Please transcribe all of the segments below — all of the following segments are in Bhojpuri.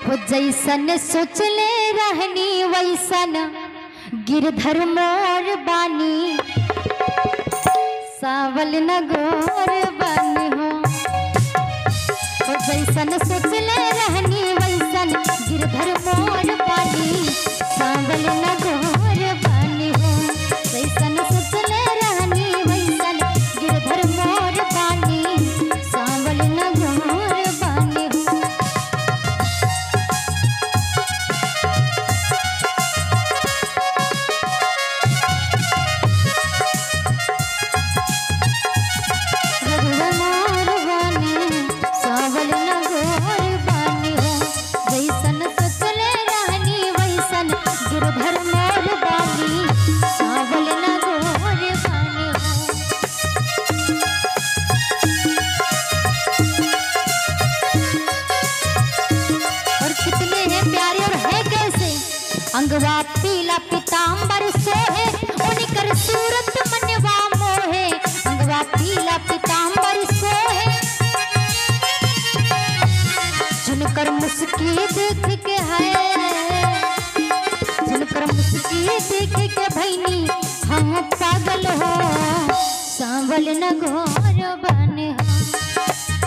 हो जैसन सोचले रहनी वैसन गिरधर मोर बानी सावल न गोर बानी हो हो जैसन सोचले रहनी वैसन गिरधर मोर बानी सावल न गोर बानी हो जैसन सोचले रहनी वैसन गिरधर मोर बानी सावल न गोर बानी हो रघुवर मोर बानी, सावल न गोर बानी हो। जैसन सोचले रहनी वैसन गिरधर मोर बानी, सावल न गोर बानी हो। और कितने हैं प्यारे और है कैसे अंगवा पीला पीताम्बर सोहे उनकर सूरत मनवा मोहे अंगवा पीला पीताम्बर सोहे जिनकर मुस्की देख के है जिनकर मुस्की देख के भैनी हम पागल हो सांवल न घोर बने हो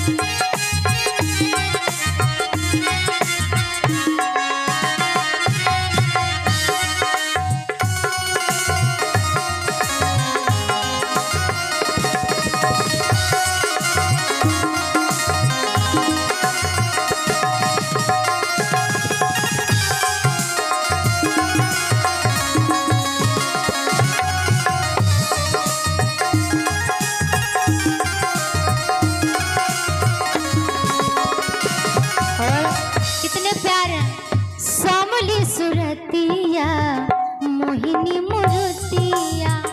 और कितने प्यारे सामली सुरतिया मोहिनी मूर्तिया